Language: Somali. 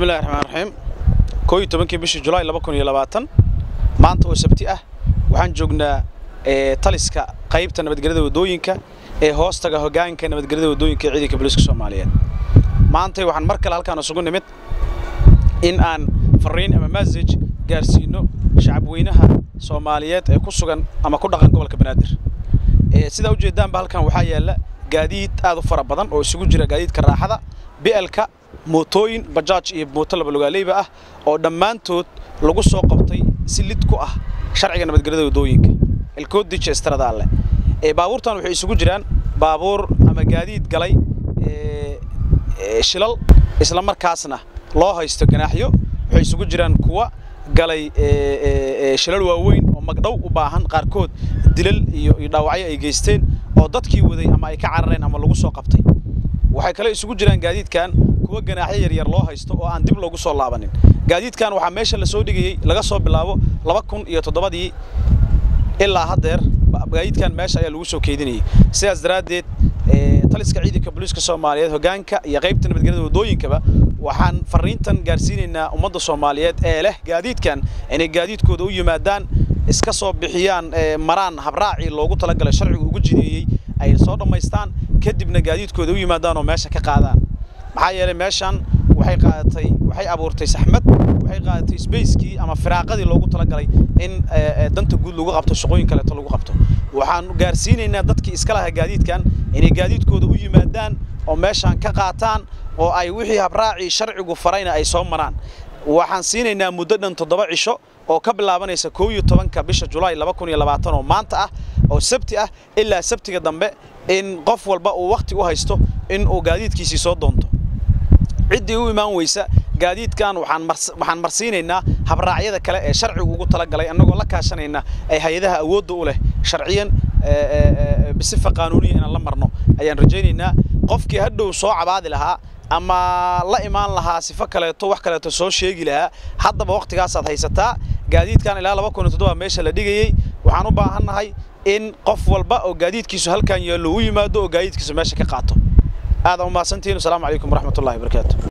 bismillahi raxmaan raxiim koo iyo tobankii bishii julaay laba kun iyo labaatan maanta oo sabti ah waxaan joognaa taliska qaybta nabadgelyada waddooyinka ee hoostaga hoggaanka nabadgelyada waddooyinka ee ciidanka booliiska soomaaliyeed maantay waxaan mar kale halkaan isugu nimid in aan fariin ama masaj gaarsiino shacabweynaha soomaaliyeed ee ku sugan ama ku dhaqan gobolka banaadir sidaa ujeedaanba halkan waxaa yaalla gaadiid aad u fara badan oo isugu jira gaadiidka raaxada bi'elka mootooyin bajaaj iyo mooto labalugaaleyba ah oo dhammaantood lagu soo qabtay si lid ku ah sharciga nabadgelyada waddooyinka elkoodija estradaale baabuurtan waxay isugu jiraan baabuur ama gaadiid galay shilal isla markaasna loo haysto ganaaxyo waxay isugu jiraan kuwa galay shilal waaweyn oo magdhow u baahan qaarkood dilal iyo dhaawacyo ay geysteen oo dadkii waday ama ay ka carareen ama lagu soo qabtay waxay kale isugu jiraan gaadiidkan kuwa ganaaxyo yaryar loo haysto oo aan dib loogu soo laabanin gaadiidkan waxaa meesha la soo dhigayey laga soo bilaabo laba kun iyo toddobadii ilaa haddeer gaadiidkan meesha ayaa lagu soo keedinayay sidaas daraaddeed taliska ciidanka booliiska soomaaliyeed hoggaanka iyo qaybta nabadgelyada waddooyinkaba waxaan fariintan gaarsiinaynaa ummadda soomaaliyeed ee leh gaadiidkan inay gaadiidkooda u yimaadaan iska soo bixiyaan maraan habraacii loogu talagalay sharcigu ugu jideeyey ay soo dhammaystaan kadibna gaadiidkooda u yimaadaan oo meesha ka qaadaan maxaa yeelay meeshan waxay qaadatay waxay abuurtay saxmad waxay qaadatay sbacekii ama firaaqadii loogu talagalay in danta guud lagu qabto shaqooyin kaleeto lagu qabto waxaan gaarsiinaynaa dadkii iska lahaa gaadiidkan inay gaadiidkooda u yimaadaan oo meeshaan ka qaataan oo ay wixii habraacii sharcigu farayna ay soo maraan waxaan siinaynaa muddo dhan toddoba cisho oo ka bilaabanaysa koo iyo tobanka bisha julaay laba kun iyo labaatan oo maanta ah oo sabti ah ilaa sabtiga dambe in qof walba uu wakhti u haysto in uu gaadiidkiisii soo doonto ciddii u imaan weysa gaadiidkan waxaan marsiinaynaa habraacyada kale ee sharcigu ugu talagalay annagoo la kaashanayna ay hay-adaha awoodda u leh sharciyan bisifa qaanuuniya inaan la marno ayaan rajaynaynaa qofkii hadhow soo cabaadi lahaa ama la imaan lahaa sifo kaleeto wax kaleeto soo sheegi lahaa haddaba wakhtigaasaad haysataa gaadiidkan ilaa laba kun iyo toddoba meesha la dhigayey waxaan u baahannahay in qof walba oo gaadiidkiisu halkan yaallo u yimaado oo gaadiidkiisu meesha ka qaato aad umahadsantihiin asalaamu calaykum waraxmatullahi wabarakaatu